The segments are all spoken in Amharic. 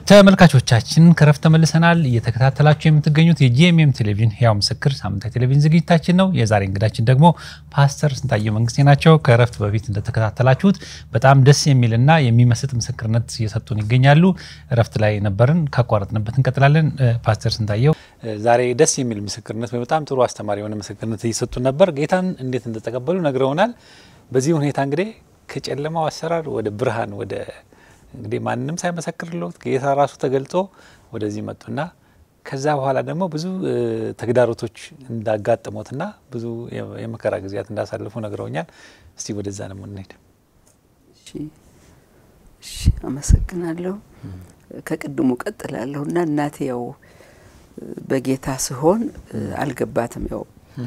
ተመልካቾቻችን ከረፍት ተመልሰናል። እየተከታተላችሁ የምትገኙት የጂኤምኤም ቴሌቪዥን ህያው ምስክር ሳምንታዊ ቴሌቪዥን ዝግጅታችን ነው። የዛሬ እንግዳችን ደግሞ ፓስተር ስንታየው መንግስቴ ናቸው። ከረፍት በፊት እንደተከታተላችሁት በጣም ደስ የሚልና የሚመስጥ ምስክርነት እየሰጡን ይገኛሉ። ረፍት ላይ ነበርን፣ ካቋረጥንበት እንቀጥላለን። ፓስተር ስንታየው ዛሬ ደስ የሚል ምስክርነት፣ በጣም ጥሩ አስተማሪ የሆነ ምስክርነት እየሰጡን ነበር። ጌታን እንዴት እንደተቀበሉ ነግረውናል። በዚህ ሁኔታ እንግዲህ ከጨለማው አሰራር ወደ ብርሃን ወደ እንግዲህ ማንም ሳይመሰክርለት ጌታ ራሱ ተገልጦ ወደዚህ መጡና ከዛ በኋላ ደግሞ ብዙ ተግዳሮቶች እንዳጋጥሞትና ብዙ የመከራ ጊዜያት እንዳሳልፉ ነግረውኛል። እስቲ ወደዛ ነው የምንሄድ። እሺ፣ አመሰግናለሁ። ከቅድሙ ቀጥላለሁ እና እናቴ ያው በጌታ ስሆን አልገባትም። ያው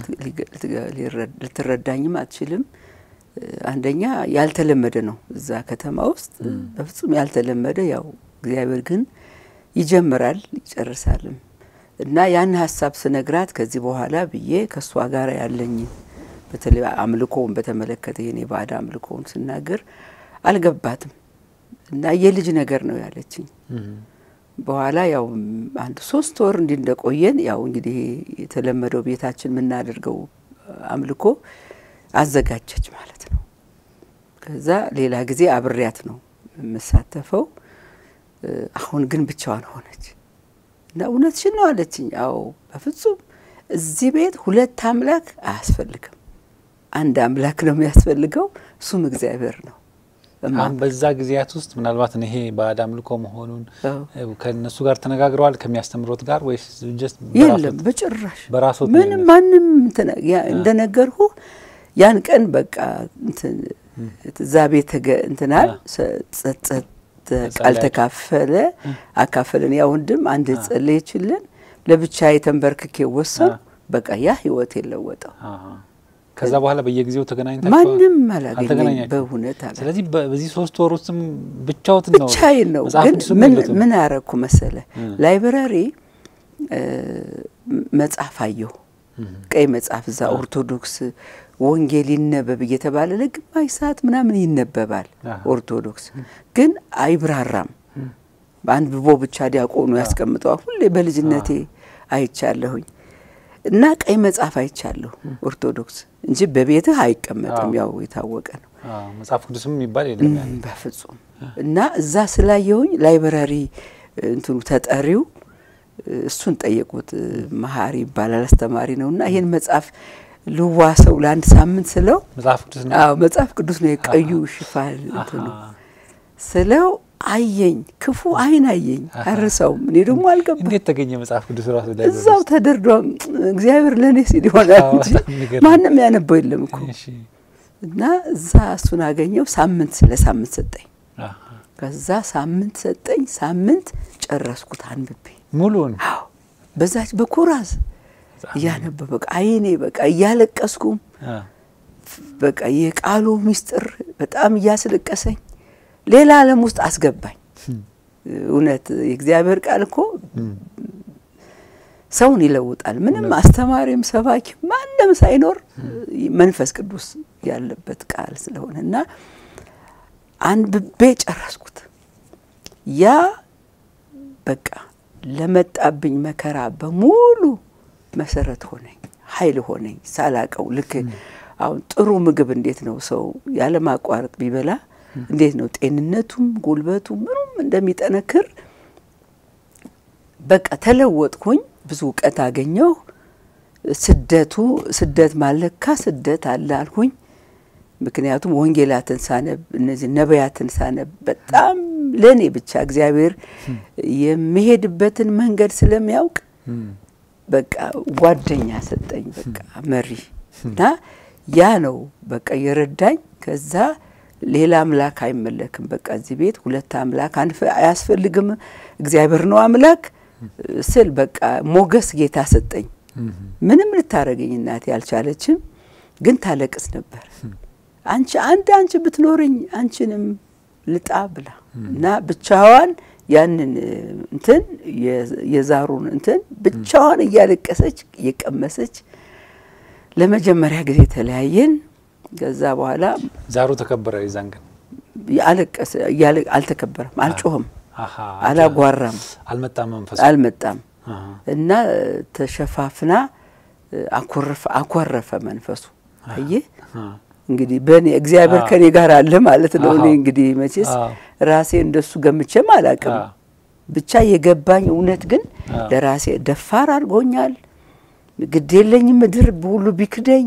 ልትረዳኝም አትችልም። አንደኛ ያልተለመደ ነው እዛ ከተማ ውስጥ በፍጹም ያልተለመደ። ያው እግዚአብሔር ግን ይጀምራል ይጨርሳልም እና ያን ሀሳብ ስነግራት ከዚህ በኋላ ብዬ ከእሷ ጋር ያለኝ በተለይ አምልኮውን በተመለከተ የኔ ባዕድ አምልኮውን ስናገር አልገባትም እና የልጅ ነገር ነው ያለችኝ። በኋላ ያው አንድ ሶስት ወር እንዲህ እንደቆየን ያው እንግዲህ የተለመደው ቤታችን የምናደርገው አምልኮ አዘጋጀች ማለት ነው። ከዛ ሌላ ጊዜ አብሬያት ነው የምሳተፈው። አሁን ግን ብቻዋን ሆነች እና እውነትሽን ነው አለችኝ። አዎ በፍጹም እዚህ ቤት ሁለት አምላክ አያስፈልግም፣ አንድ አምላክ ነው የሚያስፈልገው፣ እሱም እግዚአብሔር ነው። አሁን በዛ ጊዜያት ውስጥ ምናልባት ይሄ ባዕድ አምልኮ መሆኑን ከእነሱ ጋር ተነጋግረዋል ከሚያስተምሮት ጋር ወይስ የለም? በጭራሽ በራሶት ምንም ማንም እንደነገርሁ ያን ቀን በቃ እዛ ቤት እንትናል ጸጸት ቃል ተካፈለ አካፈለን። ያ ወንድም አንድ ጸለየችልን፣ ለብቻ የተንበርክኬ ወሰን በቃ ያ ህይወት የለወጠው። ከዛ በኋላ በየጊዜው ተገናኝታችሁ ማንም አላገኘኝ በእውነት አላ ስለዚህ በዚህ ሶስት ወር ውስጥም ብቻዎትን ነው ብቻዬን ነው። ግን ምን አረግኩ መሰለ ላይብረሪ መጽሐፍ አየሁ፣ ቀይ መጽሐፍ እዛ ኦርቶዶክስ ወንጌል ይነበብ እየተባለ ለግማሽ ሰዓት ምናምን ይነበባል። ኦርቶዶክስ ግን አይብራራም። አንብቦ ብቻ ዲያቆኑ ያስቀምጠዋል። ሁሌ በልጅነቴ አይቻለሁኝ እና ቀይ መጽሐፍ አይቻለሁ ኦርቶዶክስ እንጂ በቤትህ አይቀመጥም። ያው የታወቀ ነው። መጽሐፍ ቅዱስም የሚባል የለም በፍጹም። እና እዛ ስላየሁኝ ላይብረሪ እንትኑ ተጠሪው እሱን ጠየቁት። መሀሪ ይባላል አስተማሪ ነው እና ይህን መጽሐፍ ልዋሰው ለአንድ ሳምንት ስለው መጽሐፍ ቅዱስ ነው። አዎ መጽሐፍ ቅዱስ ነው የቀዩ ሽፋን እንትኑ ስለው አየኝ፣ ክፉ አይን አየኝ፣ አረሳውም። እኔ ደግሞ አልገባ እንዴት ተገኘ መጽሐፍ ቅዱስ ራሱ ላይ እዛው ተደርዷ እግዚአብሔር ለእኔ ሲል ይሆናል እንጂ ማንም ያነበው የለም እኮ እና እዛ እሱን አገኘው። ሳምንት ለሳምንት ሰጠኝ። ከዛ ሳምንት ሰጠኝ። ሳምንት ጨረስኩት አንብቤ ሙሉን። አዎ በዛች በኩራዝ እያነበ በቃ አይኔ በቃ እያለቀስኩም በቃ የቃሉ ምስጢር በጣም እያስለቀሰኝ ሌላ ዓለም ውስጥ አስገባኝ። እውነት የእግዚአብሔር ቃል እኮ ሰውን ይለውጣል። ምንም አስተማሪም ሰባኪ ማንም ሳይኖር መንፈስ ቅዱስ ያለበት ቃል ስለሆነ እና አንብቤ ጨረስኩት። ያ በቃ ለመጣብኝ መከራ በሙሉ መሰረት ሆነኝ፣ ኃይል ሆነኝ ሳላቀው። ልክ አሁን ጥሩ ምግብ እንዴት ነው ሰው ያለማቋረጥ ቢበላ እንዴት ነው ጤንነቱም ጉልበቱ ምኑም እንደሚጠነክር በቃ ተለወጥኩኝ። ብዙ እውቀት አገኘሁ። ስደቱ ስደት ማለካ ስደት አለ አልኩኝ። ምክንያቱም ወንጌላትን ሳነብ እነዚህ ነቢያትን ሳነብ በጣም ለእኔ ብቻ እግዚአብሔር የሚሄድበትን መንገድ ስለሚያውቅ በቃ ጓደኛ ሰጠኝ፣ በቃ መሪ እና ያ ነው በቃ የረዳኝ። ከዛ ሌላ አምላክ አይመለክም፣ በቃ እዚህ ቤት ሁለት አምላክ አያስፈልግም፣ እግዚአብሔር ነው አምላክ ስል በቃ ሞገስ ጌታ ሰጠኝ። ምንም ልታረገኝ እናቴ አልቻለችም፣ ግን ታለቅስ ነበር። አንቺ አንድ አንቺ ብትኖርኝ አንቺንም ልጣ ብላ እና ብቻዋን ያንን እንትን የዛሩን እንትን ብቻዋን እያለቀሰች እየቀመሰች ለመጀመሪያ ጊዜ ተለያየን። ከዛ በኋላ ዛሩ ተከበረ። የዛን ቀን አለቀሰ። አልተከበረም፣ አልጮህም። አሃ፣ አላጓራም፣ አልመጣም መንፈሱ። አልመጣም አሃ፣ እና ተሸፋፍና አኮረፈ አኮረፈ መንፈሱ። አየህ አሃ፣ እንግዲህ በእኔ እግዚአብሔር አዎ። ከኔ ጋር አለ ማለት ነው። እኔ አዎ። እንግዲህ መቼስ አዎ። ራሴ እንደሱ ገምቼም አላቅም። አዎ። ብቻ የገባኝ እውነት ግን አዎ። ለራሴ ደፋር አድርጎኛል። ግድ የለኝም ምድር ሁሉ ቢክደኝ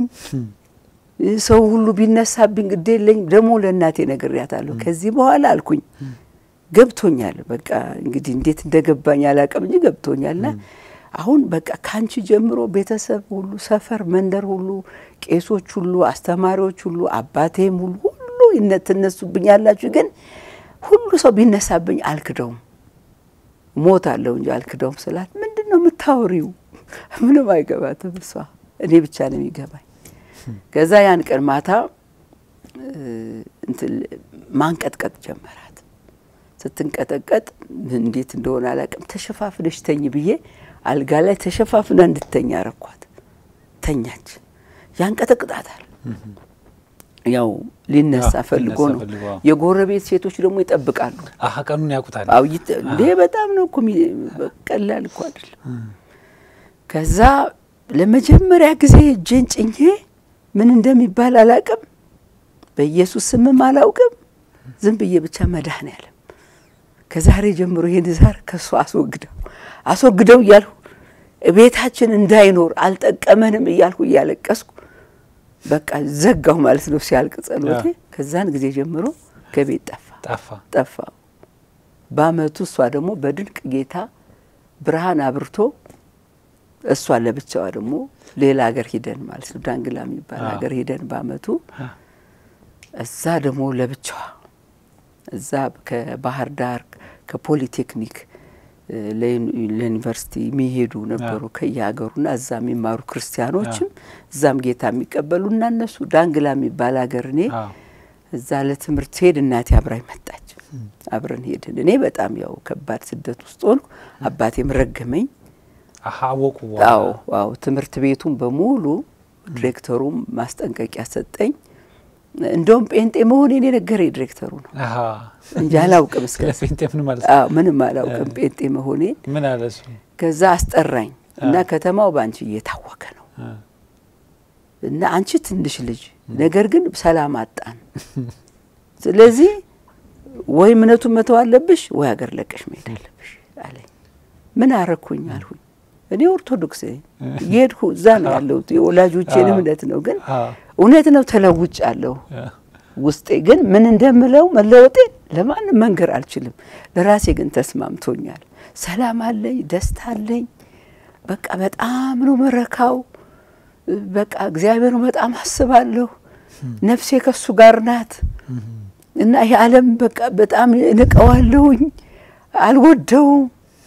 ሰው ሁሉ ቢነሳብኝ ግድ የለኝም። ደግሞ ለእናቴ ነግሬያታለሁ። ከዚህ በኋላ አልኩኝ ገብቶኛል። በቃ እንግዲህ እንዴት እንደገባኝ አላቅም እንጂ ገብቶኛልና አሁን በቃ ካንቺ ጀምሮ ቤተሰብ ሁሉ፣ ሰፈር፣ መንደር ሁሉ፣ ቄሶች ሁሉ፣ አስተማሪዎች ሁሉ፣ አባቴም ሁሉ ሁሉ ይነ- ትነሱብኝ ያላችሁ ግን ሁሉ ሰው ቢነሳብኝ አልክደውም ሞት አለው እንጂ አልክደውም ስላት ምንድን ነው የምታወሪው? ምንም አይገባትም እሷ እኔ ብቻ ነው የሚገባኝ። ከዛ ያን ቀን ማታ እ፣ እንትን ማንቀጥቀጥ ጀመራት። ስትንቀጠቀጥ እንዴት እንደሆነ አላውቅም። ተሸፋፍነሽ ተኝ ብዬ አልጋ ላይ ተሸፋፍና እንድተኛ አረኳት። ተኛች። ያንቀጠቅጣታል። ያው ሊነሳ አዎ፣ ፈልጎ ሊነሳ ነው። ፈልጎ፣ አዎ። የጎረቤት ሴቶች ደግሞ ይጠብቃሉ። አሀ ቀኑን ያውቁታል። አው ይተ- እንዴ በጣም ነው እኮ የሚ- ቀላል እኮ አይደለም። ከዛ ለመጀመሪያ ጊዜ እጄን ጭኜ ምን እንደሚባል አላውቅም፣ በኢየሱስ ስምም አላውቅም። ዝም ብዬ ብቻ መድኃኔዓለም ከዛሬ ጀምሮ ይህን ዛር ከእሱ አስወግደው አስወግደው እያልሁ ቤታችን እንዳይኖር አልጠቀመንም እያልሁ እያለቀስኩ በቃ ዘጋሁ ማለት ነው ሲያልቅ ጸሎቴ። ከዛን ጊዜ ጀምሮ ከቤት ጠፋ ጠፋ። ጠፋ። በአመቱ እሷ ደግሞ በድንቅ ጌታ ብርሃን አብርቶ እሷ ለብቻዋ ደግሞ ሌላ ሀገር ሂደን ማለት ነው ዳንግላ የሚባል አዎ። ሀገር ሂደን በአመቱ አ፣ እዛ ደግሞ ለብቻዋ እዛ ከባህር ዳር ከፖሊቴክኒክ እ፣ ለዩኒ- ለዩኒቨርሲቲ የሚሄዱ ነበሩ ከየሀገሩና እዛ የሚማሩ ክርስቲያኖችም እዛም ጌታ የሚቀበሉ እና እነሱ ዳንግላ የሚባል ሀገር እኔ አዎ። እዛ ለትምህርት ሄድ እናቴ አብራኝ መጣች። አብረን ሄድን። እኔ በጣም ያው ከባድ ስደት ውስጥ ሆንኩ። አባቴም ረገመኝ። አሀ አወቁ። አዎ አዎ ትምህርት ቤቱን በሙሉ ዲሬክተሩም ማስጠንቀቂያ ሰጠኝ። እንደውም ጴንጤ መሆኔን የነገረኝ ዲሬክተሩ ነው አሀ እንጂ አላውቅም እስከ ስለ ጴንጤ ምን ማለት አዎ ምንም አላውቅም ጴንጤ መሆኔን። ምን አለ እሱ? ከዛ አስጠራኝ እና ከተማው በአንቺ እየታወከ ነው አ፣ እና አንቺ ትንሽ ልጅ ነገር ግን ሰላም አጣን። ስለዚህ ወይ እምነቱን መተው አለብሽ ወይ ሀገር ለቀሽ መሄድ አለብሽ አለኝ። ምን አረኩኝ አልሁኝ። እኔ ኦርቶዶክስ ነኝ የሄድኩ እዛ ነው ያለሁት የወላጆቼን አዎ። እምነት ነው። ግን አ፣ እውነት ነው ተለውጫለሁ። አ፣ ውስጤ ግን ምን እንደምለው መለወጤን ለማንም መንገር አልችልም። ለራሴ ግን ተስማምቶኛል። ሰላም አለኝ፣ ደስታ አለኝ። በቃ በጣም ነው መረካው። በቃ እግዚአብሔር በጣም አስባለሁ። ነፍሴ ከሱ ጋር ናት እና ይሄ ዓለም በቃ በጣም እንቀዋለሁኝ፣ አልወደውም።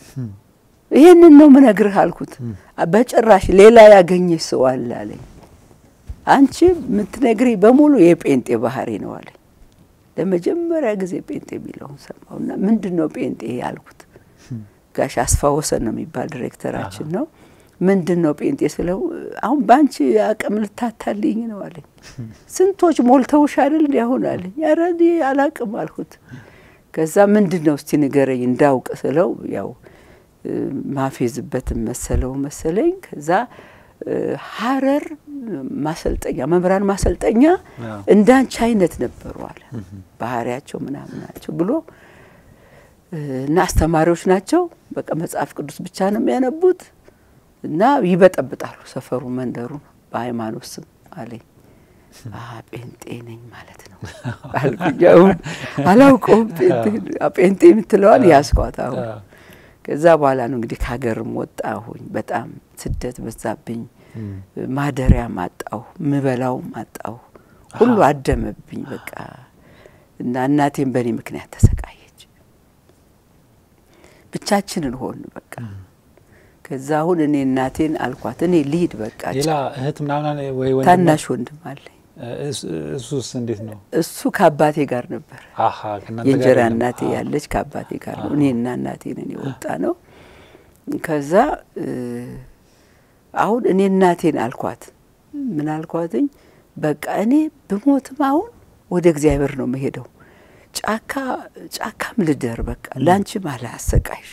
ይህንን ነው ምነግርህ አልኩት። በጭራሽ ሌላ ያገኘሽ ሰው አለ አለኝ። አንቺ የምትነግሪ በሙሉ የጴንጤ ባህሪ ነው አለኝ። ለመጀመሪያ ጊዜ ጴንጤ የሚለውን ሰማሁና ምንድን ነው ጴንጤ ያልኩት። ጋሽ አስፋ ወሰን ነው የሚባል ዲሬክተራችን ነው። ምንድን ነው ጴንጤ ስለው አሁን በአንቺ አቅም ልታታልኝ ነው አለኝ። ስንቶች ሞልተውሽ አይደል እንዲ አሁን አለኝ። ኧረ እኔ አላቅም አልኩት። ከዛ ምንድን ነው እስቲ ንገረኝ እንዳውቅ ስለው ያው እ፣ ማፌዝበትን መሰለው መሰለኝ። ከዛ እ፣ ሀረር ማሰልጠኛ መምህራን ማሰልጠኛ አዎ። እንዳንቺ አይነት ነበሩ አለ ባህሪያቸው ምናምን ናቸው ብሎ እ፣ እና አስተማሪዎች ናቸው። በቃ መጽሐፍ ቅዱስ ብቻ ነው የሚያነቡት እና ይበጠብጣሉ ሰፈሩ መንደሩን በሃይማኖት ስም አለኝ። አ ጴንጤ ነኝ ማለት ነው አልኩኝ። አሁን አላውቀውም ጴንጤ ጴንጤ የምትለዋን ያስኳት አሁን አ፣ ከዛ በኋላ ነው እንግዲህ ከሀገርም ወጣሁኝ። በጣም ስደት በዛብኝ። እም፣ ማደሪያም አጣሁ፣ ምበላውም አጣሁ። ሁሉ አደመብኝ በቃ እና እናቴም በእኔ ምክንያት ተሰቃየች። ብቻችንን ሆን በቃ ከዛ አሁን እኔ እናቴን አልኳት እኔ ልሂድ በቃ ሌላ እህት ምናምን አለ ወይ ወንድም? ታናሽ ወንድም አለኝ። እሱ- እሱስ እንዴት ነው? እሱ ከአባቴ ጋር ነበር። አሀ ከእናንተ ጋር የእንጀራ የለም? እናቴ አ፣ ያለች ከአባቴ ጋር ነው። አዎ። እኔና እናቴ ነን የወጣ ነው። ከዛ እ፣ አሁን እኔ እናቴን አልኳት ምን አልኳትኝ፣ በቃ እኔ ብሞትም አሁን ወደ እግዚአብሔር ነው መሄደው። ጫካ ጫካም ልደር በቃ ለአንቺም አላሰቃይሽ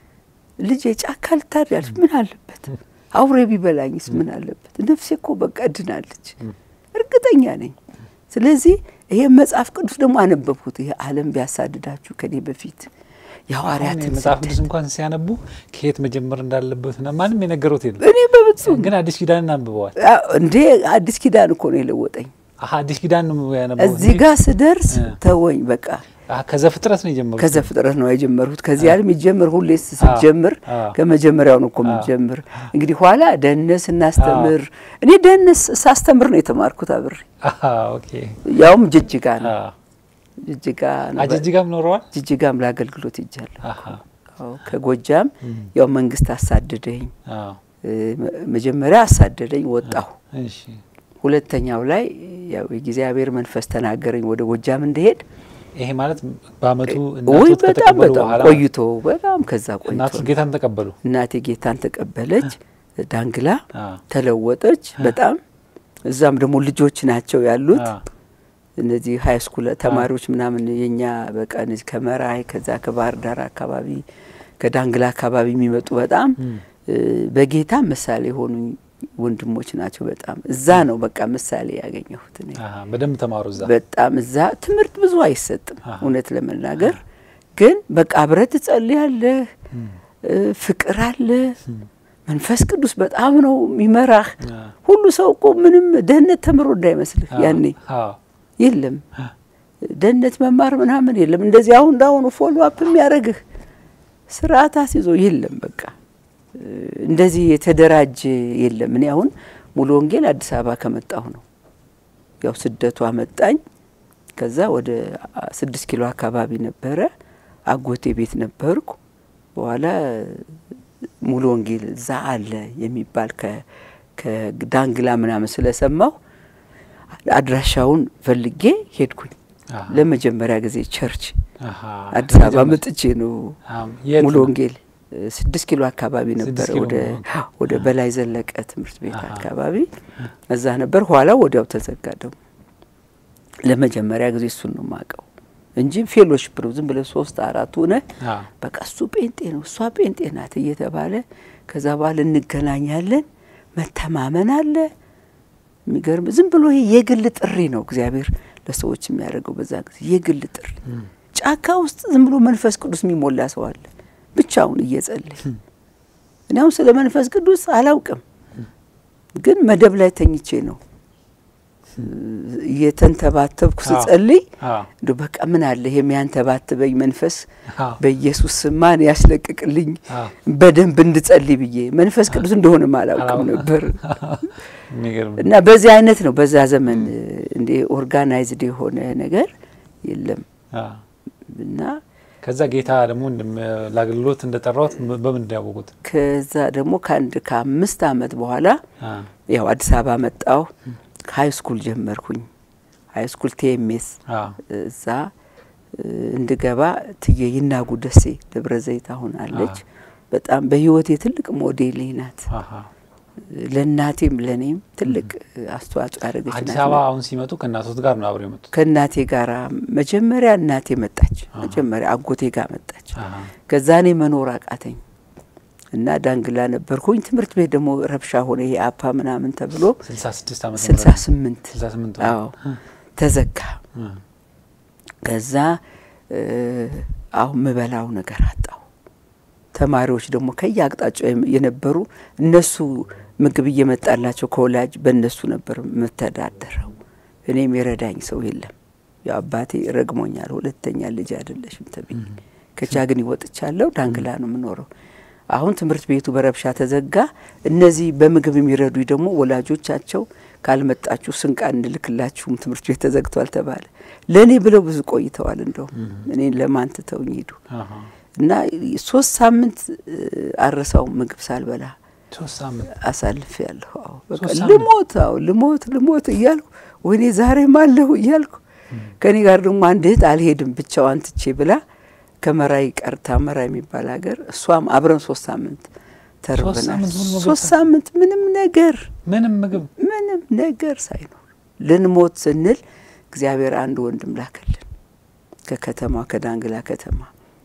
ልጄ ጫካ ልታድያለሽ ምን አለበት አውሬ ቢበላኝስ ምን አለበት ነፍሴ እኮ በቃ እድናለች እርግጠኛ ነኝ ስለዚህ ይሄ መጽሐፍ ቅዱስ ደግሞ አነበብኩት ይሄ ዓለም ቢያሳድዳችሁ ከኔ በፊት የሐዋርያትን መጽሐፍ ስደት ቅዱስ እንኳን ሲያነቡ ከየት መጀመር እንዳለበት ና ማንም የነገሩት የለም። እኔ በፍጹም ግን አዲስ ኪዳንን አንብበዋል። አ- እንዴ አዲስ ኪዳን እኮ ነው የለወጠኝ አሀ አዲስ ኪዳን ነው ያነበቡት እዚህ እንጂ- ጋር ስደርስ እ። ተወኝ በቃ አሀ ከዘፍጥረት ነው የጀመሩት። ከዘፍጥረት ነው የጀመርሁት። ከዚህ ዓለም ይጀምር ሁሌ ስትጀምር አ። ከመጀመሪያው ነው እኮ የምትጀምር። እንግዲህ ኋላ ደህንነት ስናስተምር እኔ ደህንነት ሳስተምር ነው የተማርኩት አብሬ፣ አሀ ኦኬ። ያውም ጅጅጋ ነው አ ጅጅጋ ነው አጅጅጋም ኖረዋል። ጅጅጋም ለአገልግሎት ይጃለሁ። አሀ አዎ፣ ከጎጃም ያው መንግስት አሳደደኝ። አዎ እ፣ መ- መጀመሪያ አሳደደኝ ወጣሁ። እሺ ሁለተኛው ላይ ያው የእግዚአብሔር መንፈስ ተናገረኝ ወደ ጎጃም እንደሄድ። ይሄ ማለት በአመቱ ውይ እናቶት በጣም ከተቀበሉ በጣም በኋላ ቆይቶ በጣም ከዛ ቆይቶ እናቶት ነው። ጌታን ተቀበሉ። እናቴ ጌታን ተቀበለች። ዳንግላ አ ተለወጠች በጣም እዛም ደግሞ ልጆች ናቸው ያሉት አ እነዚህ ሀይ ስኩል ተማሪዎች ምናምን የኛ በቃ እነዚህ ከመራይ ከዛ ከባህር ዳር አካባቢ ከዳንግላ አካባቢ የሚመጡ በጣም እም፣ እ፣ በጌታ ምሳሌ የሆኑ ወንድሞች ናቸው። በጣም እዛ ነው በቃ ምሳሌ ያገኘሁት እኔ። አሀ በደንብ ተማሩ እዛ። በጣም እዛ ትምህርት ብዙ አይሰጥም አሃ። እውነት ለመናገር ግን በቃ አብረህ ትጸልያለህ፣ እም፣ እ፣ ፍቅር አለ፣ መንፈስ ቅዱስ በጣም ነው የሚመራህ። አ ሁሉ ሰው እኮ ምንም ደህንነት ተምሮ እንዳይመስልህ አ ያኔ አ የለም አ ደህንነት መማር ምናምን የለም። እንደዚህ አሁን እንዳሁኑ ፎሎ አፕ የሚያደርግህ ስርዓት አስይዞ የለም። በቃ እ፣ እንደዚህ የተደራጀ የለም። እኔ አሁን ሙሉ ወንጌል አዲስ አበባ ከመጣሁ ነው ያው ስደቱ አመጣኝ። ከዛ ወደ አ- ስድስት ኪሎ አካባቢ ነበረ አጎቴ ቤት ነበርኩ። በኋላ ሙሉ ወንጌል እዛ አለ የሚባል ከ- ከዳንግላ ምናምን ስለሰማሁ አድራሻውን ፈልጌ ሄድኩኝ። አሀ ለመጀመሪያ ጊዜ ቸርች አሀ አዲስ አበባ ለመጀመሪያ- መጥቼ ነው አም፣ የት ሙሉ ነው? ወንጌል እ፣ ስድስት ኪሎ አካባቢ ነበር። ኪሎ ወደ ነው። ወደ በላይ ዘለቀ ትምህርት ቤት አሃ። አካባቢ እዛ ነበር። ኋላ ወዲያው ተዘጋ። ደግሞ ለመጀመሪያ ጊዜ እሱን ነው የማውቀው እንጂ ፌሎሺፕ ነው ዝም ብለህ ሶስት አራት ሆነ አ በቃ እሱ ጴንጤ ነው እሷ ጴንጤ ናት እየተባለ ከዛ በኋላ እንገናኛለን። መተማመን አለ። የሚገርም ዝም ብሎ ይሄ የግል ጥሪ ነው እግዚአብሔር ለሰዎች የሚያደርገው በዛ ጊዜ የግል ጥሪ። ጫካ ውስጥ ዝም ብሎ መንፈስ ቅዱስ የሚሞላ ሰው አለ ብቻውን እየጸለየ። እኔ አሁን ስለ መንፈስ ቅዱስ አላውቅም፣ ግን መደብ ላይ ተኝቼ ነው እየተንተባተብኩ ስጸልይ አ እንደው በቃ ምን አለ ይሄ የሚያንተባትበኝ መንፈስ አ በኢየሱስ ስም ማን ያስለቅቅልኝ አ በደንብ እንድጸልይ ብዬ መንፈስ ቅዱስ እንደሆነም አላውቅም አላውቅም። ነበር። የሚገርም እና በዚህ አይነት ነው በዛ ዘመን እንደ ኦርጋናይዝድ የሆነ ነገር የለም አ እና ከዛ ጌታ ደግሞ እንደም- ለአገልግሎት እንደጠራሁት በምን እንዳያወቁት? ከዛ ደግሞ ከአንድ ከአምስት ዓመት በኋላ አ ያው አዲስ አበባ መጣሁ። ሀይ ስኩል ጀመርኩኝ። ሀይ ስኩል ቲኤምኤስ አ እዛ እ፣ እንድገባ ትዬ ይናጉ ደሴ ደብረ ዘይት አሁን አለች። በጣም በህይወቴ ትልቅ ሞዴሌ ናት። አሀ ለእናቴም ለእኔም ትልቅ አስተዋጽኦ ያደረገች አዲስ ናት። አበባ አሁን ሲመጡ ከእናቶት ጋር ነው አብረው የመጡት? ከእናቴ ጋር መጀመሪያ እናቴ መጣች። አሃ። መጀመሪያ አጎቴ ጋር መጣች። አሀ ከዛ እኔ መኖር አቃተኝ እና ዳንግላ ነበርኩኝ። ትምህርት ቤት ደግሞ ረብሻ ሆነ። ይሄ አፓ ምናምን ተብሎ 66 ዓመት ስልሳ ስምንት 68 አዎ ተዘጋ። እ ከዛ እ፣ አሁን ምበላው ነገር አጣሁ። ተማሪዎች ደግሞ ከየአቅጣጫው የም- የነበሩ እነሱ ምግብ እየመጣላቸው ከወላጅ በእነሱ ነበር የምተዳደረው። እኔም የረዳኝ ሰው የለም። ያው አባቴ ረግሞኛል። ሁለተኛ ልጅ አይደለሽም ተብዬ ከቻግኒ ወጥቻለሁ። ዳንግላ ነው የምኖረው። አሁን ትምህርት ቤቱ በረብሻ ተዘጋ። እነዚህ በምግብ የሚረዱ ደግሞ ወላጆቻቸው ካልመጣችሁ ስንቅ አንልክላችሁም ትምህርት ቤት ተዘግቷል ተባለ። ለእኔ ብለው ብዙ ቆይተዋል። እንደውም እኔን ለማን ትተውኝ ሄዱ አሀ እና ሶስት ሳምንት እ፣ አረሳው ምግብ ሳልበላ ሶስት ሳምንት አሳልፍ ያለሁ። አዎ በቃ ሶስት ሳምንት? ልሞት፣ አዎ ልሞት ልሞት እያልኩ ወይኔ ዛሬም አለሁ እያልኩ ከኔ ጋር ደግሞ አንድ እህት አልሄድም ብቻዋን ትቼ ብላ ከመራይ ቀርታ መራይ የሚባል ሀገር እሷም አብረን ሶስት ሳምንት ተርበናል። ሳምንት ሙሉ ምግብ ሶስት ሳ- ሳምንት ምንም ነገር ምንም ምግብ ምንም ነገር ሳይኖር ልንሞት ስንል እግዚአብሔር አንድ ወንድም ላከልን ከተማ ከዳንግላ ከተማ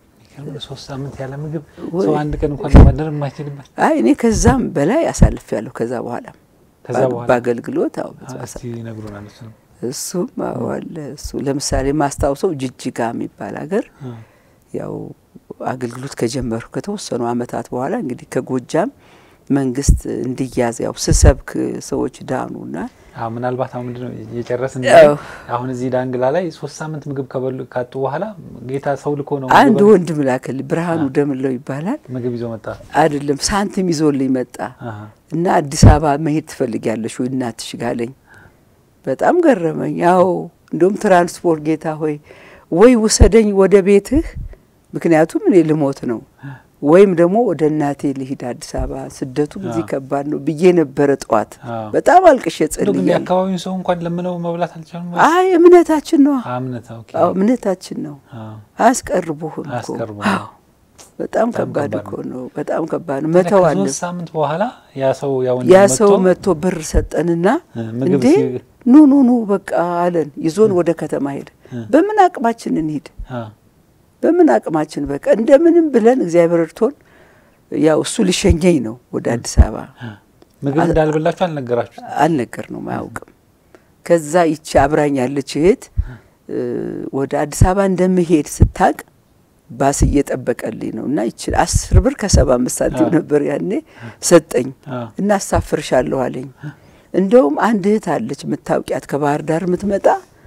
ሶስት ሳምንት ያለ ምግብ ወይ- ሰው አንድ ቀን እንኳን ለማደር የማይችልበት አይ እኔ ከዛም በላይ አሳልፍ ያለሁ ከዛ በኋላ ከዛ በኋላ በአገልግሎት አዎ ብዙ እስቲ አሳ- ይነግሩናል። እሱ ነው እሱም አዎ አለ እሱ ለምሳሌ ማስታውሰው ጅጅጋ የሚባል ሀገር ያው አገልግሎት ከጀመሩ ከተወሰኑ አመታት በኋላ እንግዲህ ከጎጃም መንግስት እንዲያዝ ያው ስሰብክ ሰዎች ዳኑና አዎ ምናልባት አሁን ምንድነው የጨረስን አዎ። አሁን እዚህ ዳንግላ ላይ ሶስት ሳምንት ምግብ ከበሉ ካጡ በኋላ ጌታ ሰው ልኮ ነው አንድ ምግብ- ወንድም ላከል ብርሃኑ ደምለው ይባላል ምግብ ይዞ መጣ። አይደለም ሳንቲም ይዞልኝ መጣ አሃ። እና አዲስ አበባ መሄድ ትፈልጊያለሽ ወይ እናትሽ ጋለኝ በጣም ገረመኝ ያው እንደውም ትራንስፖርት ጌታ ሆይ ወይ ውሰደኝ ወደ ቤትህ ምክንያቱም እኔ ልሞት ነው ወይም ደግሞ ወደ እናቴ ልሂድ አዲስ አበባ ስደቱ ጊዜ አዎ። ከባድ ነው ብዬ ነበረ ጠዋት አዎ። በጣም አልቅሼ እንደው ግን ጸልያለሁ የአካባቢውን ሰው እንኳን ለምነው መብላት አልቻሉም። አይ እምነታችን ነው እምነት ኦኬ። አዎ እምነታችን ነው አዎ። አያስቀርቡህም እኮ አያስቀርቡም። አዎ በጣም በጣም ከባድ ከባድ እኮ ነው። ነው በጣም ከባድ ነው መተው አለ ከሶስት ሳምንት በኋላ ያ ሰው ያ ወንድም ያ ሰው መጥቶ መጥቶ ብር ሰጠንና እ፣ ምግብ እንዴ ሲ- ኑ ኑ ኑ በቃ አለን ይዞን ወደ ከተማ ሄደ እ። በምን አቅማችን እንሂድ አ፣ በምን አቅማችን በቃ እንደምንም ብለን እግዚአብሔር እርቶን ያው እሱ ሊሸኘኝ ነው ወደ አዲስ አበባ አ። ምግብ እንዳልበላችሁ አልነገራችሁ? አልነገር ነው አያውቅም ከዛ ይቺ አብራኝ ያለች እህት እ፣ ወደ አዲስ አበባ እንደምሄድ ስታቅ ባስ እየጠበቀልኝ ነው እና ይችል አስር ብር ከሰባ አምስት ሳንቲም አ። ነበር ያኔ ሰጠኝ አ፣ እና አሳፍርሻለሁ አለኝ። እንደውም አንድ እህት አለች የምታውቂያት ከባህር ዳር የምትመጣ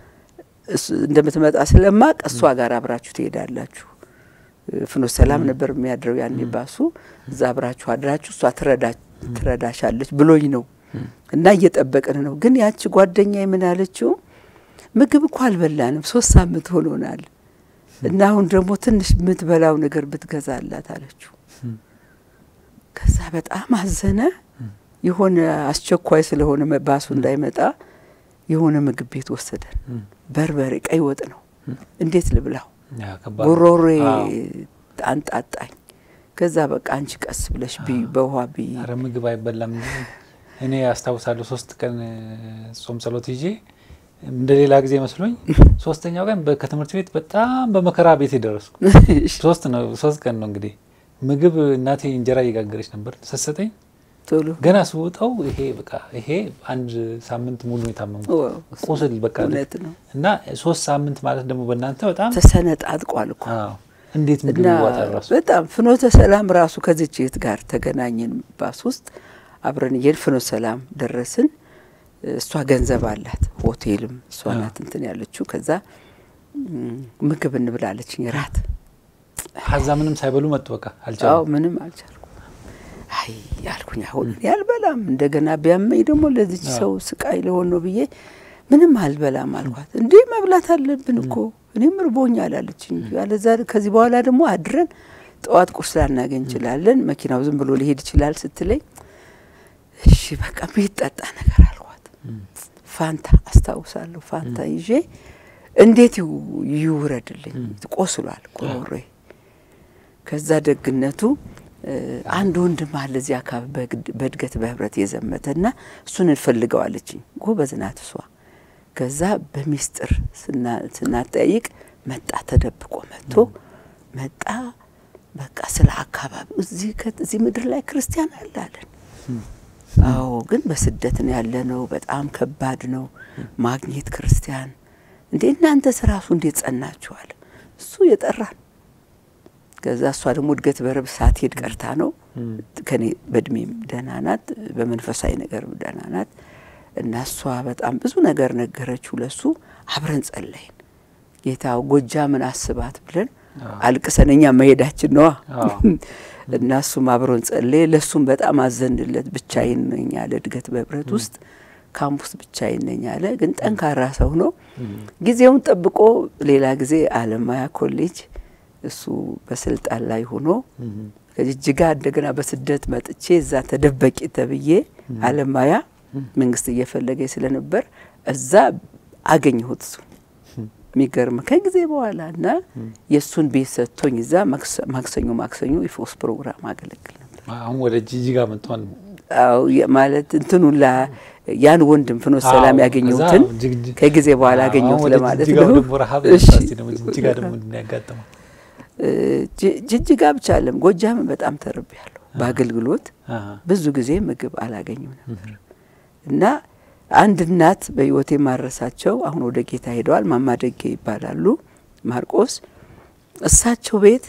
እሱ- እንደምትመጣ ስለማቅ እሷ ጋር አብራችሁ ትሄዳላችሁ። እ፣ ፍኖተ ሰላም ነበር የሚያድረው ያኔ ባሱ። እዛ አብራችሁ አድራችሁ እሷ ትረዳ- ትረዳሻለች ብሎኝ ነው እና እየጠበቅን ነው። ግን ያቺ ጓደኛ ምን አለችው? ምግብ እኮ አልበላንም ሶስት ሳምንት ሆኖናል እና አሁን ደግሞ ትንሽ የምትበላው ነገር ብትገዛላት አለችው። ከዛ በጣም አዘነ። የሆነ አስቸኳይ ስለሆነ መ- ባሱ እንዳይመጣ የሆነ ምግብ ቤት ወሰደን። እም፣ በርበሬ ቀይ ወጥ ነው። እንዴት ልብላው? ያ ከባድ ነው። ጉሮሬ አዎ። አንጣጣኝ። ከዛ በቃ አንቺ ቀስ ብለሽ ብይ፣ በውሃ ብይ። ኧረ ምግብ አይበላም። እኔ አስታውሳለሁ ሶስት ቀን እ፣ ጾም ጸሎት ይዤ እንደ ሌላ ጊዜ መስሎኝ ሶስተኛው ቀን በ- ከትምህርት ቤት በጣም በመከራ ቤት የደረስኩ ሶስት ነው ሶስት ቀን ነው እንግዲህ ምግብ እናቴ እንጀራ እየጋገረች ነበር ስትሰጠኝ ቶሎ ገና ስወጣው ይሄ በቃ ይሄ አንድ ሳምንት ሙሉ የታመምኩ ዋው፣ ቁስል በቃ እውነት ነው። እና ሶስት ሳምንት ማለት ደግሞ በእናንተ በጣም ተሰነጣጥቋል እኮ አዎ፣ እንዴት ምግብ እና ይዋጣል ራሱ በጣም ፍኖተ ሰላም ራሱ ከዚች እህት ጋር ተገናኘን። ባስ ውስጥ አብረን እየሄድን ፍኖተ ሰላም ደረስን። እሷ ገንዘብ አላት፣ ሆቴልም እሷ ናት እንትን ያለችው። ከዛ ም፣ ምግብ እንብላለችኝ ራት ከዛ ምንም ሳይበሉ መጡ። በቃ አዎ አልቻሉም። ምንም አልቻልኩም። አይ ያልኩኝ አሁን እኔ አልበላም፣ እንደገና ቢያመኝ ደግሞ ለዚች አዎ። ሰው ስቃይ ለሆን ነው ብዬ ምንም አልበላም አልኳት። እንዴ መብላት አለብን እኮ እኔም እርቦኛል አለችኝ። ያለዛ ከዚህ በኋላ ደግሞ አድረን ጠዋት ቁርስ ላናገኝ እንችላለን፣ መኪናው ዝም ብሎ ሊሄድ ይችላል ስትለኝ እሺ በቃ የሚጠጣ ነገር አልኳት። ፋንታ አስታውሳለሁ። ፋንታ ይዤ እንዴት ይው- ይውረድልኝ ቆስሏል ጉሮሮዬ። ከዛ ደግነቱ እ፣ አንድ ወንድም አለ እዚህ አካባቢ በግድ- በእድገት በህብረት የዘመተ እና እሱን እንፈልገዋለችኝ። ጎበዝ ናት እሷ። ከዛ በሚስጥር ስና- ስናጠያይቅ መጣ፣ ተደብቆ መጥቶ መጣ። በቃ ስለ አካባቢው እዚህ ከ- እዚህ ምድር ላይ ክርስቲያን አለ አለን። አዎ ግን በስደት ነው ያለ ነው። በጣም ከባድ ነው ማግኘት ክርስቲያን። እንዴ እናንተስ ራሱ እንዴት ጸናችኋል? እሱ የጠራን ከዛ እሷ ደግሞ እድገት በረብ ሳትሄድ ቀርታ ነው። ከኔ በእድሜም ደህና ናት፣ በመንፈሳዊ ነገር ደህና ናት። እና እሷ በጣም ብዙ ነገር ነገረችው ለሱ። አብረን ጸለይን። ጌታ ጎጃምን አስባት ብለን አልቅሰን እኛ መሄዳችን ነዋ። አዎ። እና እሱም አብሮን ጸለየ። ለእሱም በጣም አዘንለት። ብቻዬን ነኝ አለ። እድገት በህብረት ውስጥ ካምፕ ውስጥ ብቻዬን ነኝ አለ። ግን ጠንካራ ሰው ነው። ጊዜውን ጠብቆ ሌላ ጊዜ አለማያ ኮሌጅ እሱ በስልጣን ላይ ሆኖ ከጅጅጋ እንደገና በስደት መጥቼ እዛ ተደበቂ ተብዬ አለማያ መንግስት እየፈለገ ስለነበር እዛ አገኘሁት እሱ የሚገርም ከጊዜ በኋላ እና የእሱን ቤት ሰጥቶኝ እዛ ማክሰ- ማክሰኞ ማክሰኞ የፎስ ፕሮግራም አገለግል ነበር። አሁን ወደ ጂጂጋ መጥቷል። አዎ የ- ማለት እንትኑን ላ ያን ወንድም ፍኖተ ሰላም ያገኘሁትን ከጊዜ በኋላ ያገኘሁት ለማለት ነው። እሺ ጅጅጋ ብቻ አለም ጎጃምን በጣም ተርቤያለሁ። በአገልግሎት ብዙ ጊዜ ምግብ አላገኝም ነበር እና አንድ እናት በሕይወቴ ማረሳቸው አሁን ወደ ጌታ ሄደዋል። ማማ ደጌ ይባላሉ ማርቆስ። እሳቸው ቤት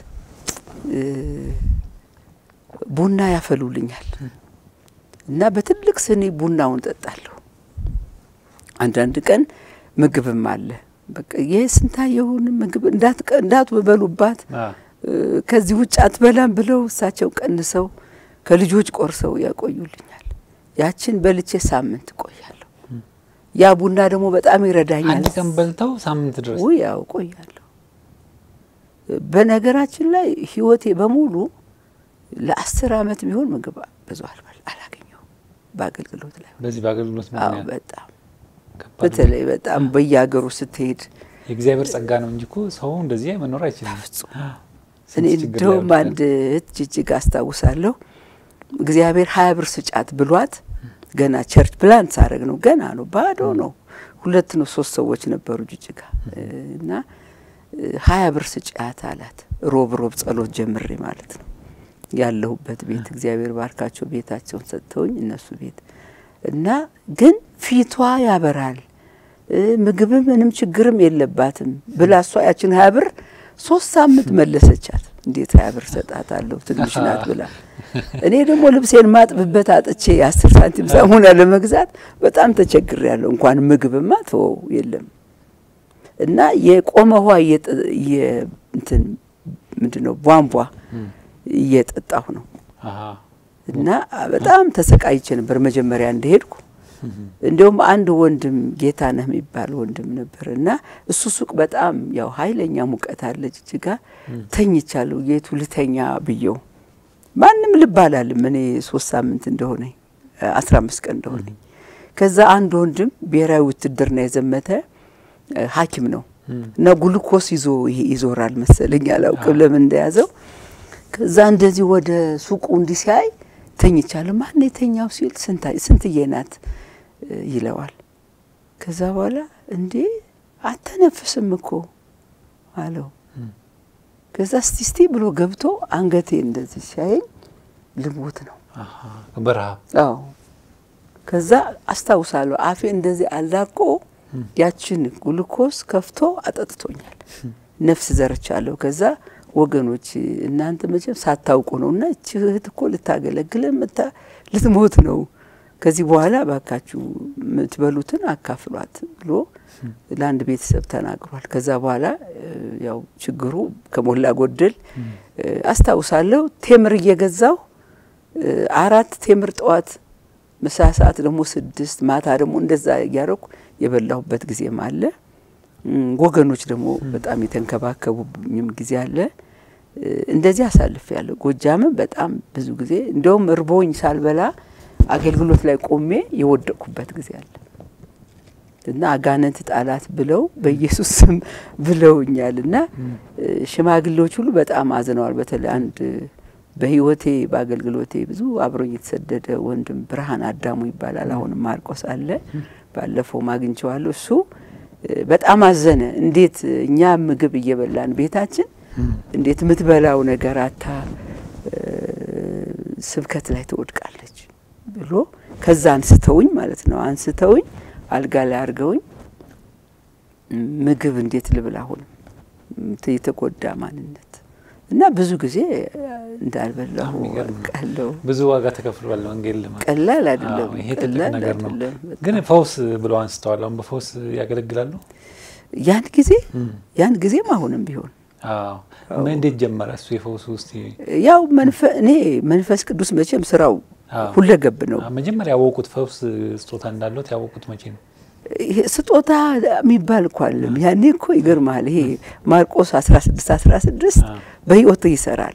ቡና ያፈሉልኛል እና በትልቅ ስኒ ቡናውን ጠጣለሁ። አንዳንድ ቀን ምግብም አለ። በቃ ይህ ስንታየሁን ምግብ እንዳትበሉባት ከዚህ ውጭ አትበላም ብለው እሳቸው ቀንሰው ከልጆች ቆርሰው ያቆዩልኛል። ያችን በልቼ ሳምንት ቆያለሁ። ያ ቡና ደግሞ በጣም ይረዳኛል። አንድ ቀን በልተው ሳምንት ድረስ ውይ ያው ቆያለሁ። በነገራችን ላይ ህይወቴ በሙሉ ለአስር አመት ቢሆን ምግብ ብዙ አላገኘሁም በአገልግሎት ላይ በዚህ በአገልግሎት አዎ በጣም በተለይ በጣም በየሀገሩ ስትሄድ የእግዚአብሔር ጸጋ ነው እንጂ እኮ ሰው እንደዚህ መኖር አይችልም። እኔ እንደውም አንድ እህት ጅጅጋ አስታውሳለሁ። እግዚአብሔር ሀያ ብር ስጫት ብሏት ገና ቸርች ፕላንት ሳረግ ነው ገና ነው ባዶ ነው። ሁለት ነው ሶስት ሰዎች ነበሩ ጅጅጋ እና ሀያ ብር ስጫት አላት። ሮብ ሮብ ጸሎት ጀምሬ ማለት ነው ያለሁበት ቤት እግዚአብሔር ባርካቸው ቤታቸውን ሰጥተውኝ እነሱ ቤት እና ግን ፊቷ ያበራል ምግብም ምንም ችግርም የለባትም ብላ እሷ ያችን ሀያ ብር ሶስት ሳምንት መለሰቻት። እንዴት ሀያ ብር ሰጣታለሁ ትንሽ ናት ብላ እኔ ደግሞ ልብሴን ማጥብበት አጥቼ የአስር ሳንቲም ሳሙና ለመግዛት በጣም ተቸግሬያለሁ። እንኳን ምግብማ ተወው የለም እና የቆመ ውሃ እንትን ምንድን ነው ቧንቧ እየጠጣሁ ነው እና በጣም ተሰቃይቼ ነበር መጀመሪያ እንደሄድኩ። እንዲሁም አንድ ወንድም ጌታነህ የሚባል ወንድም ነበር እና እሱ ሱቅ በጣም ያው ኃይለኛ ሙቀት አለ ጅጅጋ። ተኝቻለሁ ጌቱ ልተኛ ብየው ማንም ልብ አላልም። እኔ ሶስት ሳምንት እንደሆነኝ አስራ አምስት ቀን እንደሆነኝ ከዛ አንድ ወንድም ብሔራዊ ውትድርና የዘመተ ሐኪም ነው እና ጉልኮስ ይዞ ይዞራል መሰለኝ አላውቅም ለምን እንደያዘው። ከዛ እንደዚህ ወደ ሱቁ እንዲህ ሲያይ ተኝቻለሁ። ማን የተኛው ሲል ስንትዬ ናት ይለዋል። ከዛ በኋላ እንዴ አተነፍስም እኮ አለው። ከዛ እስቲ እስቲ ብሎ ገብቶ አንገቴ እንደዚህ ሲያየኝ ልሞት ነው በረሃብ። አዎ ከዛ አስታውሳለሁ አፌ እንደዚህ አላቆ ያችን ግሉኮስ ከፍቶ አጠጥቶኛል። ነፍስ ዘርቻለሁ። ከዛ ወገኖች እናንተ መቼም ሳታውቁ ነው እና እቺ እህት እኮ ልታገለግል መታ ልትሞት ነው። ከዚህ በኋላ ባካችሁ የምትበሉትን አካፍሏት ብሎ ለአንድ ቤተሰብ ተናግሯል። ከዛ በኋላ ያው ችግሩ ከሞላ ጎደል አስታውሳለሁ። ቴምር እየገዛው አራት ቴምር ጠዋት፣ ምሳ ሰዓት ደግሞ ስድስት፣ ማታ ደግሞ እንደዛ እያረኩ የበላሁበት ጊዜም አለ። ወገኖች ደግሞ በጣም የተንከባከቡኝም ጊዜ አለ። እንደዚህ አሳልፍ ያለሁ ጎጃምም በጣም ብዙ ጊዜ እንደውም እርቦኝ ሳልበላ አገልግሎት ላይ ቆሜ የወደቅኩበት ጊዜ አለ እና አጋንንት ጣላት ብለው በኢየሱስ ስም ብለውኛል እና ሽማግሌዎች ሁሉ በጣም አዝነዋል። በተለይ አንድ በሕይወቴ በአገልግሎቴ ብዙ አብሮኝ የተሰደደ ወንድም ብርሃን አዳሙ ይባላል። አሁንም ማርቆስ አለ። ባለፈው አግኝቼዋለሁ። እሱ በጣም አዘነ። እንዴት እኛ ምግብ እየበላን ቤታችን እንዴት የምትበላው ነገር አታ ስብከት ላይ ትወድቃለች ብሎ ከዛ አንስተውኝ ማለት ነው አንስተውኝ አልጋ ላይ አድርገውኝ ምግብ እንዴት ልብል አሁንም የተጎዳ ማንነት እና ብዙ ጊዜ እንዳልበላሁ ቃለው ብዙ ዋጋ ተከፍሏል። ወንጌል ለማለት ቀላል አይደለም። ይሄ ትልቅ ቀላል ነገር ነው። አይደለም። ግን ፈውስ ብለው አንስተዋል። አሁን በፈውስ ያገለግላሉ። ያን ጊዜ ያን ጊዜም አሁንም ቢሆን አዎ። እንዴት ጀመረ እሱ የፈውሱ ውስጥ? ያው እኔ መንፈስ ቅዱስ መቼም ስራው ሁለገብ ነው። መጀመሪያ ያወቁት ፈውስ ስጦታ እንዳለት ያወቁት መቼ ነው? ይሄ ስጦታ የሚባል እኮ አለም። ያኔ እኮ ይገርማል። ይሄ ማርቆስ አስራ ስድስት አስራ ስድስት በህይወት ይሰራል።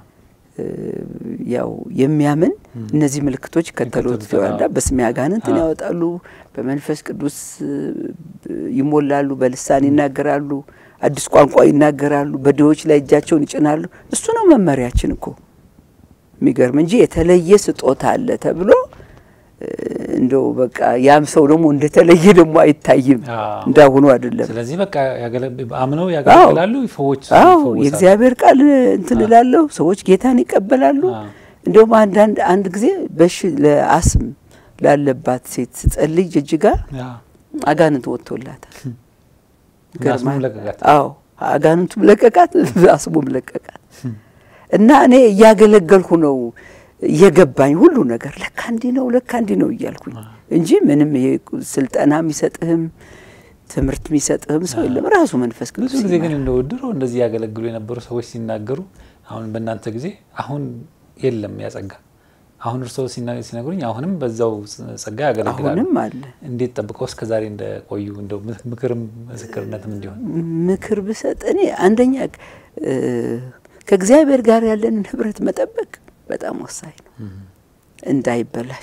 ያው የሚያምን እነዚህ ምልክቶች ከተሉት ይዋዳ በስሜ አጋንንትን ያወጣሉ፣ በመንፈስ ቅዱስ ይሞላሉ፣ በልሳን ይናገራሉ፣ አዲስ ቋንቋ ይናገራሉ፣ በድሆች ላይ እጃቸውን ይጭናሉ። እሱ ነው መመሪያችን እኮ የሚገርም እንጂ የተለየ ስጦታ አለ ተብሎ እንደው በቃ ያም ሰው ደግሞ እንደተለየ ደግሞ አይታይም። አዎ። እንዳሁኑ አይደለም። ስለዚህ በቃ ያገለ- አምነው ያገለግላሉ፣ ይፈዎች አዎ ይፈወሳሉ። የእግዚአብሔር ቃል እንትን እላለሁ። ሰዎች ጌታን ይቀበላሉ። አዎ። እንዲሁም አንዳንድ አንድ ጊዜ በሽ ለአስም ላለባት ሴት ስጸልይ ጅጅጋ አዎ። አጋንንት ወጥቶላታል። እና ገርማል። አስሙም ለቀቃት። አዎ አጋንንቱም ለቀቃት፣ አስሙም ለቀቃት። እና እኔ እያገለገልኩ ነው እየገባኝ ሁሉ ነገር ለካ እንዲህ ነው ለካ እንዲህ ነው እያልኩኝ እንጂ ምንም ይሄ ስልጠና የሚሰጥህም ትምህርት የሚሰጥህም ሰው የለም። ራሱ መንፈስ ቅዱስ ብዙ ጊዜ ግን እንደው ድሮ እንደዚህ ያገለግሉ የነበሩ ሰዎች ሲናገሩ አሁን በእናንተ ጊዜ አሁን የለም ያጸጋ አሁን እርስዎ ሲና- ሲነግሩኝ አሁንም በዛው ጸጋ ያገለግላሉ። አሁንም አለ። እንዴት ጠብቀው እስከ ዛሬ እንደቆዩ እንደው ምክርም ምስክርነትም እንዲሆን ምክር ብሰጥ እኔ አንደኛ እ፣ ከእግዚአብሔር ጋር ያለንን ህብረት መጠበቅ በጣም ወሳኝ ነው፣ እንዳይበላሽ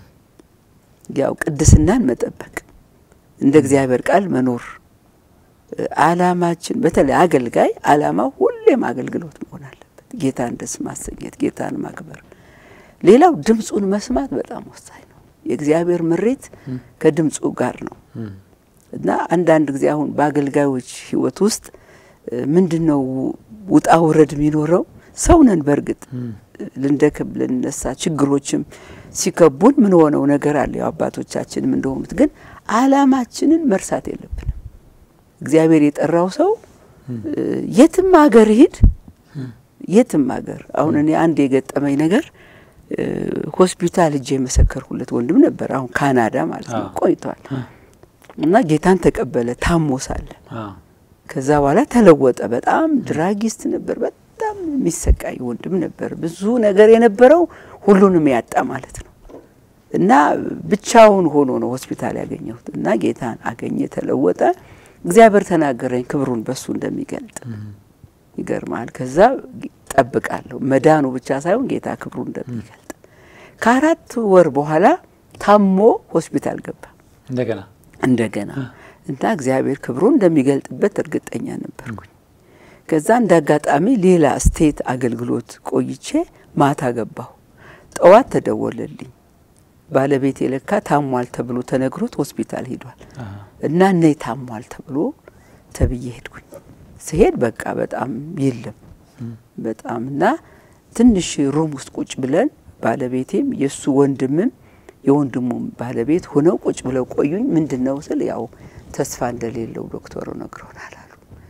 ያው ቅድስናን መጠበቅ፣ እንደ እግዚአብሔር ቃል መኖር። እ፣ አላማችን በተለይ አገልጋይ አላማው ሁሌም አገልግሎት መሆን አለበት። ጌታን ደስ ማሰኘት፣ ጌታን ማክበር። ሌላው ድምፁን መስማት በጣም ወሳኝ ነው። የእግዚአብሔር ምሬት ከድምፁ ጋር ነው። እና አንዳንድ ጊዜ አሁን በአገልጋዮች ህይወት ውስጥ ምንድን ነው ውጣ ውረድ የሚኖረው? ሰው ነን። በእርግጥ ልንደክም ልንነሳ፣ ችግሮችም ሲከቡን ምን ሆነው ነገር አለ። ያው አባቶቻችንም እንደሆኑት ግን አላማችንን መርሳት የለብንም። እግዚአብሔር የጠራው ሰው እ፣ የትም ሀገር ሂድ፣ የትም ሀገር አሁን እኔ አንድ የገጠመኝ ነገር እ፣ ሆስፒታል እጄ የመሰከርኩለት ወንድም ነበር። አሁን ካናዳ ማለት ነው አዎ። ቆይቷል እና ጌታን ተቀበለ ታሞ ሳለ አዎ። ከዛ በኋላ ተለወጠ። በጣም ድራጊስት ነበር። በጣም የሚሰቃይ ወንድም ነበር። ብዙ ነገር የነበረው ሁሉንም ያጣ ማለት ነው። እና ብቻውን ሆኖ ነው ሆስፒታል ያገኘሁት። እና ጌታን አገኘ፣ ተለወጠ። እግዚአብሔር ተናገረኝ ክብሩን በሱ እንደሚገልጥ ይገርማል። ከዛ ጠብቃለሁ መዳኑ ብቻ ሳይሆን ጌታ ክብሩ እንደሚገልጥ። ከአራት ወር በኋላ ታሞ ሆስፒታል ገባ እንደገና እንደገና እና እግዚአብሔር ክብሩን እንደሚገልጥበት እርግጠኛ ነበርኩኝ። ከዛ እንደ አጋጣሚ ሌላ ስቴት አገልግሎት ቆይቼ ማታ ገባሁ። ጠዋት ተደወለልኝ። ባለቤቴ ለካ ታሟል ተብሎ ተነግሮት ሆስፒታል ሄዷል እና እነይ ታሟል ተብሎ ተብዬ ሄድኩኝ። ስሄድ በቃ በጣም የለም በጣም እና ትንሽ ሩም ውስጥ ቁጭ ብለን ባለቤቴም የእሱ ወንድምም የወንድሙም ባለቤት ሆነው ቁጭ ብለው ቆዩኝ። ምንድን ነው ስል ያው ተስፋ እንደሌለው ዶክተሩ ነግሮናል አሉ።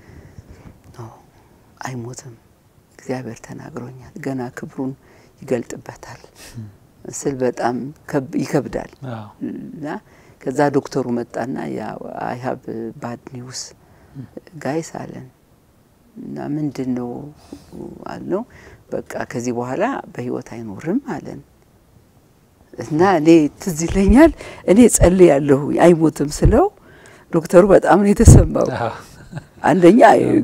ኖ አይሞትም፣ እግዚአብሔር ተናግሮኛል፣ ገና ክብሩን ይገልጥበታል ስል በጣም ከብ- ይከብዳል አዎ። እና ከዛ ዶክተሩ መጣና አይ ሀብ ባድ ኒውስ ጋይስ አለን እና ምንድን ነው አልነው። በቃ ከዚህ በኋላ በህይወት አይኖርም አለን እና እኔ ትዝ ይለኛል እኔ ጸልያለሁ አይሞትም ስለው ዶክተሩ በጣም ነው የተሰማው። አዎ። አንደኛ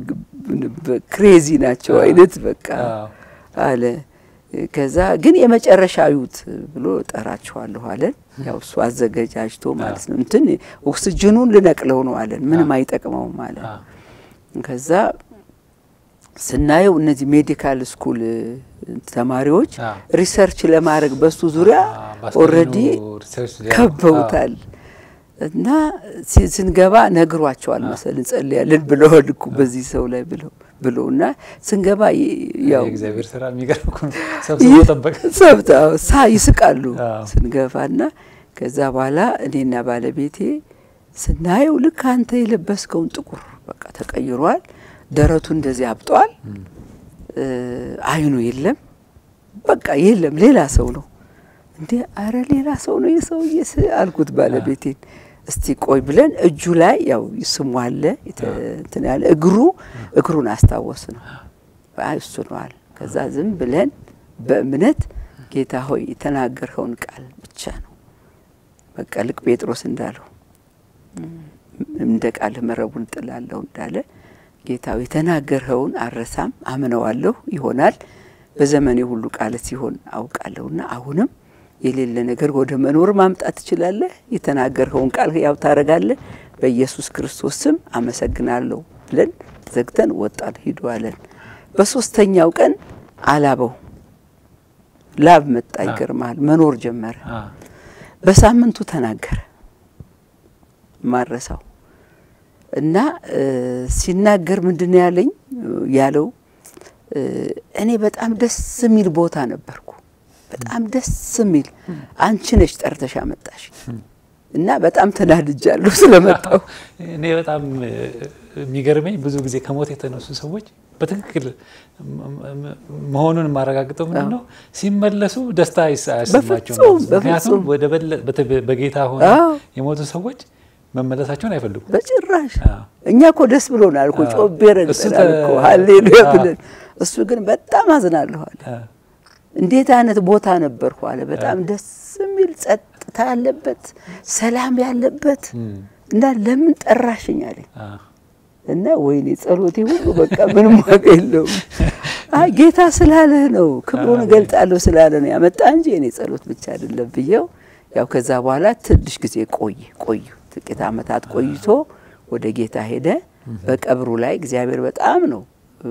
ክሬዚ ናቸው አይነት በቃ አዎ። አለ። ከዛ ግን የመጨረሻ ዩት ብሎ ጠራችኋለሁ አለን። ያው እሱ አዘገጃጅቶ ማለት ነው እንትን ኦክስጅኑን ልነቅለው ነው አለን። ምንም አይጠቅመውም አለን። አዎ። ከዛ ስናየው እነዚህ ሜዲካል ስኩል ተማሪዎች አዎ። ሪሰርች ለማድረግ በሱ ዙሪያ አዎ፣ በአስከሬኑ ኦልሬዲ ሪሰርች ሊያደርጉ- ከበውታል እና ሲ- ስንገባ ነግሯቸዋል መሰል እንጸልያለን ብለዋል እኮ በዚህ ሰው ላይ ብለው ብለው እና ስንገባ ይ- ያው የእግዚአብሔር ስራ የሚገርም እኮ ነው። ሰብስቦ ጠበቀ። ሰብታ ሳ ይስቃሉ አዎ። ስንገባና ከዛ በኋላ እኔና ባለቤቴ ስናየው ልክ አንተ የለበስከውን ጥቁር በቃ ተቀይሯል። ደረቱ እንደዚህ አብጧል። እ፣ አይኑ የለም በቃ የለም ሌላ ሰው ነው እንዴ አረ ሌላ ሰው ነው የሰውዬ ስ- አልኩት ባለቤቴን እስቲ ቆይ ብለን እጁ ላይ ያው ስሙ አለ የተ- እንትን ያለ እግሩ እግሩን አስታወስ ነው አይ እሱ ነዋል ከዛ ዝም ብለን በእምነት ጌታ ሆይ የተናገርኸውን ቃል ብቻ ነው በቃ ልክ ጴጥሮስ እንዳለው እንደ ቃልህ መረቡን ጥላለሁ እንዳለ ጌታው የተናገርኸውን አረሳም አምነዋለሁ ይሆናል በዘመኔ ሁሉ ቃል ሲሆን አውቃለሁና አሁንም የሌለ ነገር ወደ መኖር ማምጣት ትችላለህ። የተናገርኸውን ቃል ያው ታረጋለህ። በኢየሱስ ክርስቶስ ስም አመሰግናለሁ ብለን ዘግተን ወጣን። ሂዱ አለን። በሶስተኛው ቀን አላበው ላብ መጣ። ይገርማል። መኖር ጀመረ። አዎ። በሳምንቱ ተናገረ ማረሳው እና ሲናገር ምንድን ያለኝ ያለው እኔ በጣም ደስ የሚል ቦታ ነበርኩ። በጣም ደስ የሚል አንቺ ነሽ ጠርተሽ አመጣሽ እና በጣም ተናድጃለሁ ስለመጣሁ። እኔ በጣም የሚገርመኝ ብዙ ጊዜ ከሞት የተነሱ ሰዎች በትክክል መሆኑን የማረጋግጠው ምንድን ነው ሲመለሱ ደስታ አያሰማቸውም። ምክንያቱም በጌታ ሆነ የሞቱ ሰዎች መመለሳቸውን አይፈልጉም በጭራሽ። እኛ እኮ ደስ ብሎናል እኮ ጮቤ ረግጠናል እኮ ሀሌሉያ ብለን፣ እሱ ግን በጣም አዝናለሁ አለ። እንዴት አይነት ቦታ ነበርኩ አለ። በጣም ደስ የሚል ጸጥታ ያለበት ሰላም ያለበት እና ለምን ጠራሽኝ አለኝ እና ወይኔ ጸሎቴ ሁሉ በቃ ምንም ዋጋ የለውም። አይ ጌታ ስላለህ ነው ክብሩን እገልጣለሁ ስላለ ነው ያመጣ እንጂ እኔ ጸሎት ብቻ አይደለም ብዬው ያው ከዛ በኋላ ትንሽ ጊዜ ቆይ ቆዩ ጥቂት ዓመታት ቆይቶ ወደ ጌታ ሄደ። በቀብሩ ላይ እግዚአብሔር በጣም ነው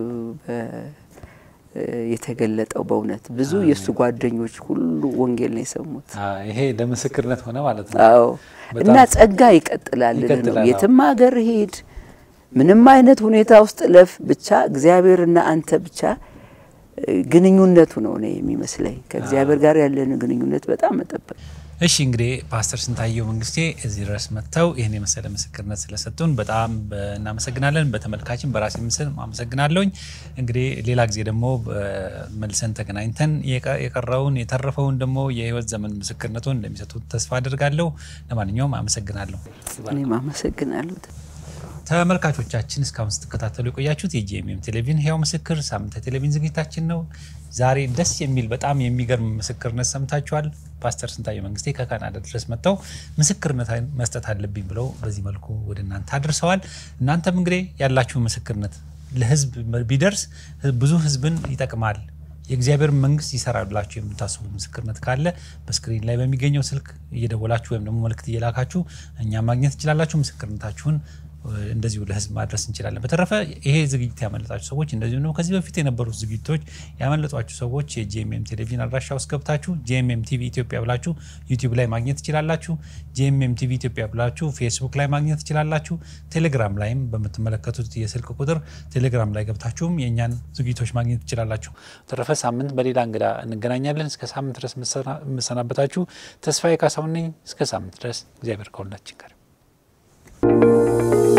የተገለጠው። በእውነት ብዙ የእሱ ጓደኞች ሁሉ ወንጌል ነው የሰሙት። ይሄ ለምስክርነት ሆነ ማለት ነው። አዎ እና ጸጋ ይቀጥላል ነው የትም ሀገር ሂድ፣ ምንም አይነት ሁኔታ ውስጥ ለፍ፣ ብቻ እግዚአብሔርና አንተ ብቻ ግንኙነቱ ነው እኔ የሚመስለኝ ከእግዚአብሔር ጋር ያለን ግንኙነት በጣም መጠበቅ እሺ እንግዲህ ፓስተር ስንታየው መንግስቴ እዚህ ድረስ መጥተው ይህን የመሰለ ምስክርነት ስለሰጡን በጣም እናመሰግናለን። በተመልካችን በራሴ ምስል አመሰግናለሁኝ። እንግዲህ ሌላ ጊዜ ደግሞ መልሰን ተገናኝተን የቀረውን የተረፈውን ደግሞ የህይወት ዘመን ምስክርነቱን እንደሚሰጡት ተስፋ አድርጋለሁ። ለማንኛውም አመሰግናለሁ። እኔም አመሰግናለሁ። ተመልካቾቻችን እስካሁን ስትከታተሉ የቆያችሁት የጂኤምኤም ቴሌቪዥን ህያው ምስክር ሳምንታዊ ቴሌቪዥን ዝግጅታችን ነው። ዛሬ ደስ የሚል በጣም የሚገርም ምስክርነት ሰምታችኋል። ፓስተር ስንታየው መንግስቴ ከካናዳ ድረስ መጥተው ምስክርነት መስጠት አለብኝ ብለው በዚህ መልኩ ወደ እናንተ አድርሰዋል። እናንተም እንግዲህ ያላችሁ ምስክርነት ለህዝብ ቢደርስ ብዙ ህዝብን ይጠቅማል የእግዚአብሔር መንግስት ይሰራል ብላችሁ የምታስቡ ምስክርነት ካለ በስክሪን ላይ በሚገኘው ስልክ እየደወላችሁ ወይም ደግሞ መልእክት እየላካችሁ እኛ ማግኘት ትችላላችሁ። ምስክርነታችሁን እንደዚሁ ለህዝብ ማድረስ እንችላለን። በተረፈ ይሄ ዝግጅት ያመለጣችሁ ሰዎች እንደዚሁ ነው ከዚህ በፊት የነበሩት ዝግጅቶች ያመለጧችሁ ሰዎች የጂኤምኤም ቴሌቪዥን አድራሻ ውስጥ ገብታችሁ ጂኤምኤም ቲቪ ኢትዮጵያ ብላችሁ ዩቲዩብ ላይ ማግኘት ትችላላችሁ። ጂኤምኤም ቲቪ ኢትዮጵያ ብላችሁ ፌስቡክ ላይ ማግኘት ትችላላችሁ። ቴሌግራም ላይም በምትመለከቱት የስልክ ቁጥር ቴሌግራም ላይ ገብታችሁም የእኛን ዝግጅቶች ማግኘት ትችላላችሁ። በተረፈ ሳምንት በሌላ እንግዳ እንገናኛለን። እስከ ሳምንት ድረስ የምሰናበታችሁ ተስፋዬ ካሳሁን ነኝ። እስከ ሳምንት ድረስ እግዚአብሔር ከሁላችን ጋር